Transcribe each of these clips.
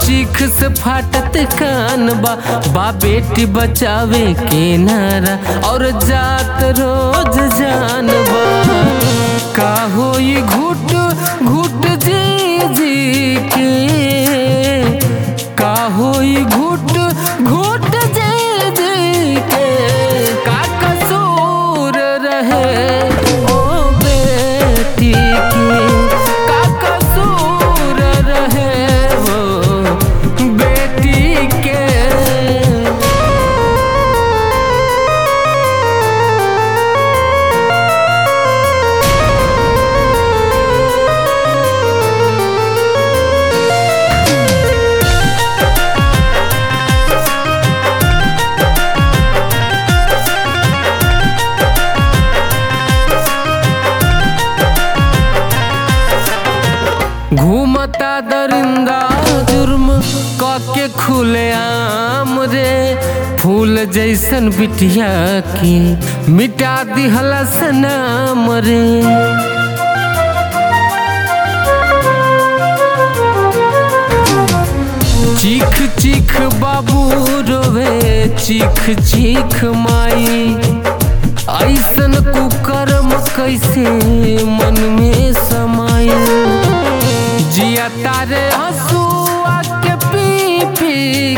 चीख से फाटत कान बा बा बेटी बचावे के नारा और जात रोज जान बा का होई घुट घुट जी जी के का होई घुट घुट जी जी के का कसूर रहे ओ बेटी के का कसूर रहे वो बेटी के घूमता दरिंदा जुर्म के खुले आम रे फूल जैसन बिटिया की मिटा दिहला सनाम रे चीख चीख बाबू रोवे चीख चीख माई ऐसन कुकर्म कैसे मन में समाई जिया तारे हंसुआ के पी पी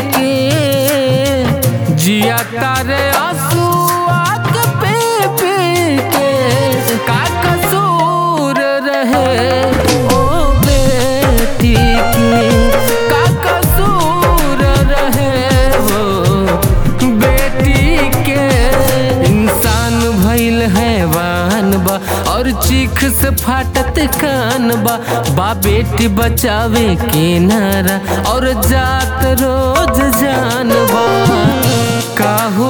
के जिया तारे हंसुआ के पी पी के का कसूर रहे ओ बेटी की का कसूर रहे वो बेटी के इंसान भइल हैवान बा और चीख से फाटत कान बा बा बेटी बचावे के नारा और जात रोज जान बा का हो